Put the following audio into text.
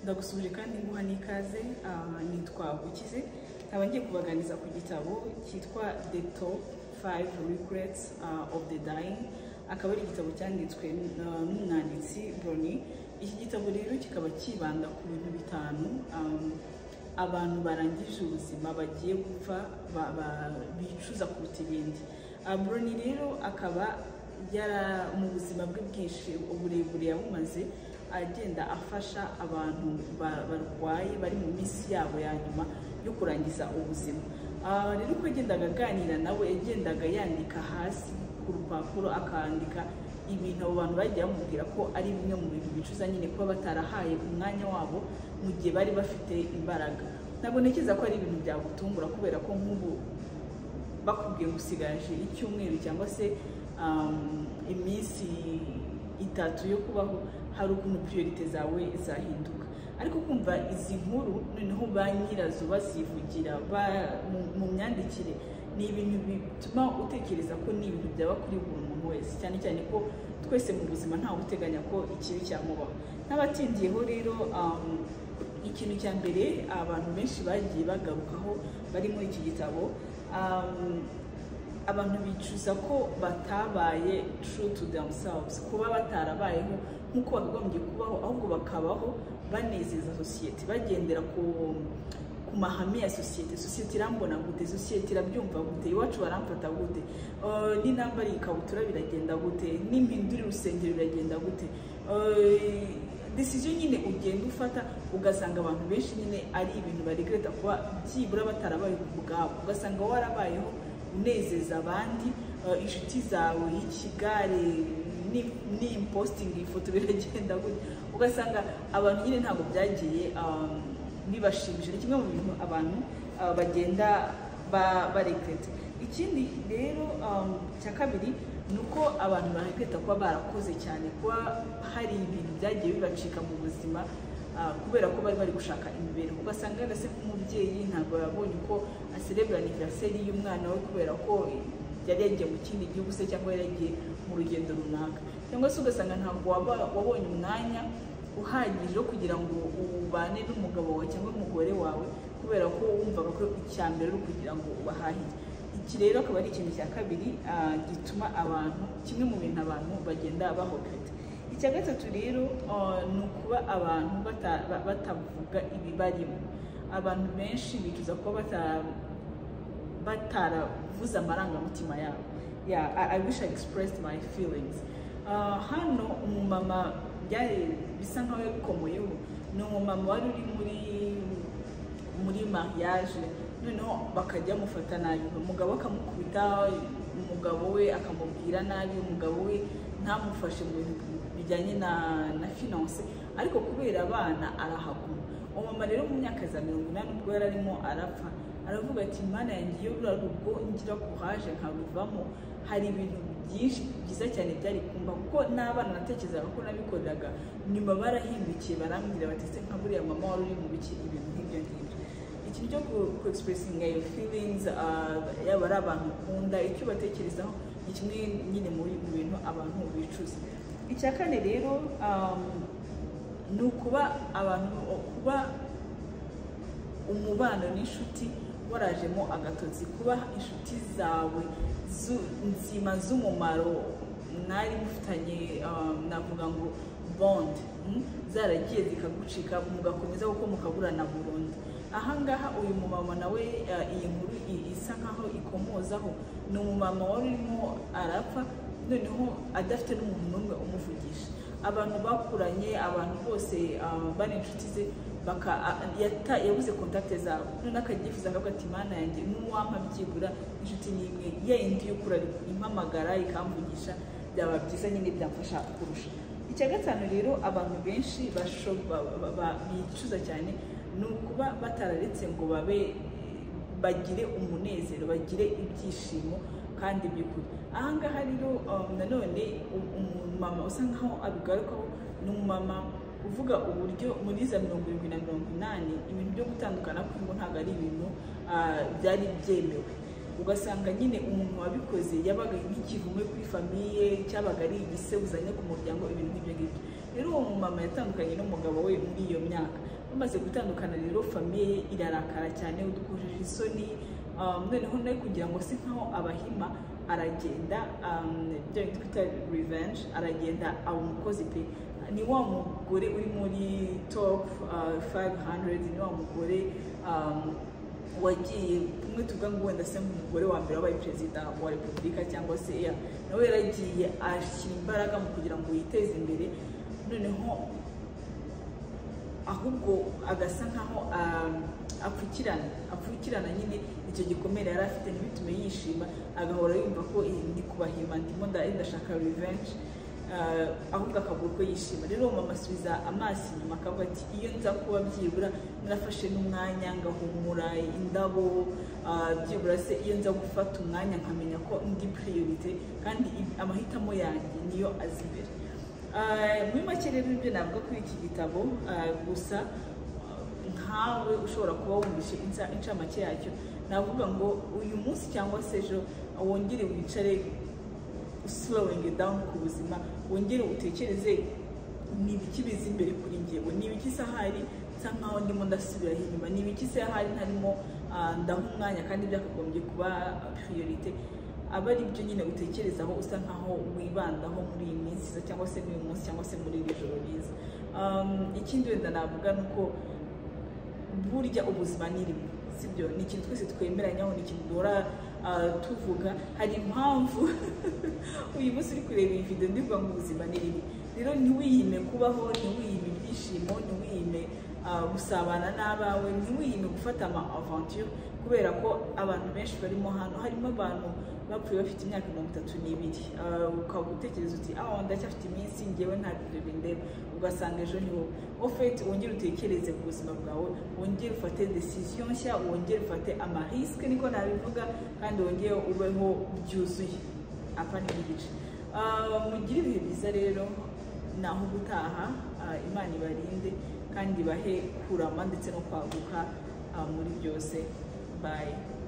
ndagusuhuje kandi nguha n'ikaze ah, nitwa ukize nkaba ngiye kubaganiza ku gitabo cyitwa the top five regrets ah, of the dying akaba ari igitabo cyanditswe ah, n'umwanditsi broni iki gitabo rero kikaba cyibanda ku bintu bitanu ah, abantu barangije ubuzima bagiye gupfa ba- ba- bicuza kuruta ibindi Ah, broni rero akaba yara mu buzima bwe bwinshi uburebure yabumaze agenda afasha abantu ba- barwaye bari mu minsi yabo ya nyuma yo kurangiza ubuzima Ah, rero uko yagendaga aganira nawe yagendaga yandika hasi ku rupapuro akandika ibintu abo bantu bagiye bamubwira ko ari bimwe mu bintu bicuza nyine kuba batarahaye umwanya wabo mu gihe bari bafite imbaraga ntabwo ntekereza ko ari ibintu byagutungura kubera ko nk'ubu bakubwiye ngo usigaje icyumweru cyangwa se um, iminsi itatu yo kubaho hari ukuntu priorite zawe zahinduka ariko kumva izi nkuru noneho ba nyirazo bazivugira ba- mu- mu myandikire ni ibintu bituma utekereza ko ni ibintu byaba kuri buri muntu wese cyane cyane ko twese mu buzima ntawe uteganya ko ikibi cyamubaho n'abatindiyeho rero um, ikintu cya mbere abantu benshi bagiye bagarukaho bari muri iki gitabo um, abantu bicuza ko batabaye true to themselves kuba batarabayeho nk'uko bakagombye kubaho ahubwo bakabaho banezeza sosiyete bagendera ku ku mahame ya sosiyete sosiyete irambona gute sosiyete irabyumva gute iwacu baramfata gute Eh, n'intambara iyi ikabutura biragenda gute n'impindura urusengero biragenda gute Eh, desiziyo nyine ugenda ufata ugasanga abantu benshi nyine ari ibintu baregreta kuba byibura batarabaye ku bwabo ugasanga warabayeho unezeza abandi eh, inshuti zawe ikigare ni- n'imposting ifoto biragenda gutya ugasanga abantu nyine ntabwo byagiye um, bibashimishije ni kimwe mu bintu abantu uh, bagenda baregreta ikindi rero um, cya kabiri ni uko abantu baregreta kuba barakoze cyane kuba hari ibintu byagiye bibacika mu buzima ah, kubera ko bari bari gushaka imibereho ugasanga wenda se nk'umubyeyi ntabwo yabonye uko aserebura aniveriseri y'umwana we kubera ko yari yagiye mu kindi gihugu se cyangwa yari yagiye mu rugendo runaka cyangwa se ugasanga ntabwo waba- wabonye umwanya uhagije wo kugira ngo ubane n'umugabo wawe cyangwa umugore wawe kubera ko wumvaga ko icya mbere ari ukugira ngo ubahahire iki rero akaba ari ikintu cya kabiri ah, gituma abantu kimwe mu bintu abantu bagenda bahogata icya gatatu rero ah, ni ukuba abantu bata- ba- batavuga ibibarimo abantu benshi bicuza kuba bata- bataravuze amarangamutima yabo yeah, I, I wish I expressed my feelings Ah, hano umumama byari bisa nkaho yabikomoyeho ni umumama wari uri muri muri mariage noneho bakajya bamufata nabi umugabo akamukubita umugabo we akamubwira nabi umugabo we ntamufashe mu bintu bijyanye na na finance ariko kubera abana arahaguma umumama rero mu myaka za mirongo inani ubwo yari arimo arapfa aravuga ati mana yanjye iyo rura rugo ngira kuhaje nkaruvamo hari ibintu byinshi byiza cyane byari kumba kuko n'abana natekerezaga ko nabikoraga nyuma barahindukiye barambwira bati se nka buriya mama wari uri mu biki ibintu nk'ibyo ngibyo ikintu cyo ku- ku expressinga your feelings ah, yaba ari abantu ukunda icyo ubatekerezaho ni kimwe nyine mu bi- mu bintu abantu bicuza icya kane rero um, ni ukuba abantu kuba umubano n'inshuti warajemo agatotsi kuba inshuti zawe zu- nzima z'umumaro mwari mufitanye um, navuga ngo bond mm, zaragiye zikagucika mugakomeza kuko mukaburana burundu ahangaha uyu mumama nawe uh, iyi nkuru i- isa nkaho ikomozaho ni umumama wari urimo arapfa noneho adafite n'umuntu n'umwe umuvugisha abantu bakuranye abantu bose uh, bari inshuti ze baka a- yata- yabuze kontakte zabo none akagifuza akavuga ati mana yanjye n'uwampa byibura inshuti n'imwe yayindi y'ukura impamagara ikamvugisha byaba byiza nyine byamfasha kurusha icya gatanu rero abantu benshi basho- ba- ba- ba- bicuza cyane ni ukuba batararetse ngo babe bagire umunezero bagire ibyishimo kandi by'ukuri ahangaha rero um, nanone u- umumama usa nkaho abigarukaho ni umumama uvuga uburyo muri za mirongo irindwi na mirongo inani ibintu byo gutandukana kw'ingo ntabwo ari ibintu ah, byari byemewe ugasanga nyine umuntu wabikoze yabaga nk'ikivume kuri famiye cyabaga ari igisebuzanye ku muryango ibintu nk'ibyo ngibyo rero uwo mumama yatandukanye n'umugabo we muri iyo myaka bamaze gutandukana rero famiye ye irarakara cyane udukojeje isoni um, noneho nawe kugira ngo si nkaho abahima aragenda um, ibyo twita revenge aragenda aba umukozi pe ni wa mugore uri muri top uh, 500 ni wa mugore um, wagiye kumwe tuvuga ngo wenda se nk'umugore wa mbere wabaye perezida wa repubulika cyangwa se ya nawe yaragiye ashyira imbaraga mu kugira ngo yiteze imbere noneho ahubwo agasa nkaho um, apfukirana apfukirana nyine icyo gikomere yari afite ntibitume yishima agahora yumva ko eh, ndi kubahima ndimo nda- ndashaka revenge uh, ahubwo akabura uko yishima rero uwo mama asubiza amaso inyuma akavuga ati iyo nza kuba byibura narafashe n'umwanya ngahumura indabo uh, byibura se iyo nza gufata umwanya nkamenya ko ndi priorite kandi i- amahitamo yanjye niyo azi imbere Uh, muri make rero ibyo navuga kuri iki gitabo uh, gusa nkawe ushobora kuba wumvise insa- inshamake yacyo navuga ngo uyu munsi cyangwa se ejo wongere wicare slowing down ku buzima wongere utekereze ni ibiki biza imbere kuri njyewe ni ibiki se ahari nsa nkaho ndimo ndasubira inyuma ni ibiki se ahari ntarimo ah, ndaha umwanya kandi byakagombye kuba priorite aba ari byo nyine utekerezaho usa nkaho wibandaho muri iyi minsi iza cyangwa se muri uyu munsi cyangwa se muri iri joro riza Um, ikindi wenda navuga ni uko burya ubuzima ni rimwe sibyo ni ikintu twese twemeranyaho ni ikintu duhora ah, tuvuga hari impamvu uyu munsi uri kureba iyi video ndivuga ngo ubuzima ni rimwe rero ntiwiyime kubaho ntiwiyime ibyishimo ntiwiyime ah, gusabana n'abawe ntiwiyime gufata ama aventure kubera ko abantu benshi barimo hano harimo abantu bapfuye bafite imyaka mirongo itatu n'ibiri Ah, ukaba utekereza uti aho ndacyafite iminsi ngewe nta bintu bindeba ugasanga ejo niho ofeti wongere utekereze ku buzima bwawe wongere ufate decision nshya wongere ufate amarisike niko nabivuga kandi wongere ubeho byuzuye apfa n'igice Ah, mugire ibihe byiza rero naho gutaha ah, imana ibarinde kandi ibahe kurama ndetse no kwaguka ah, muri byose bayi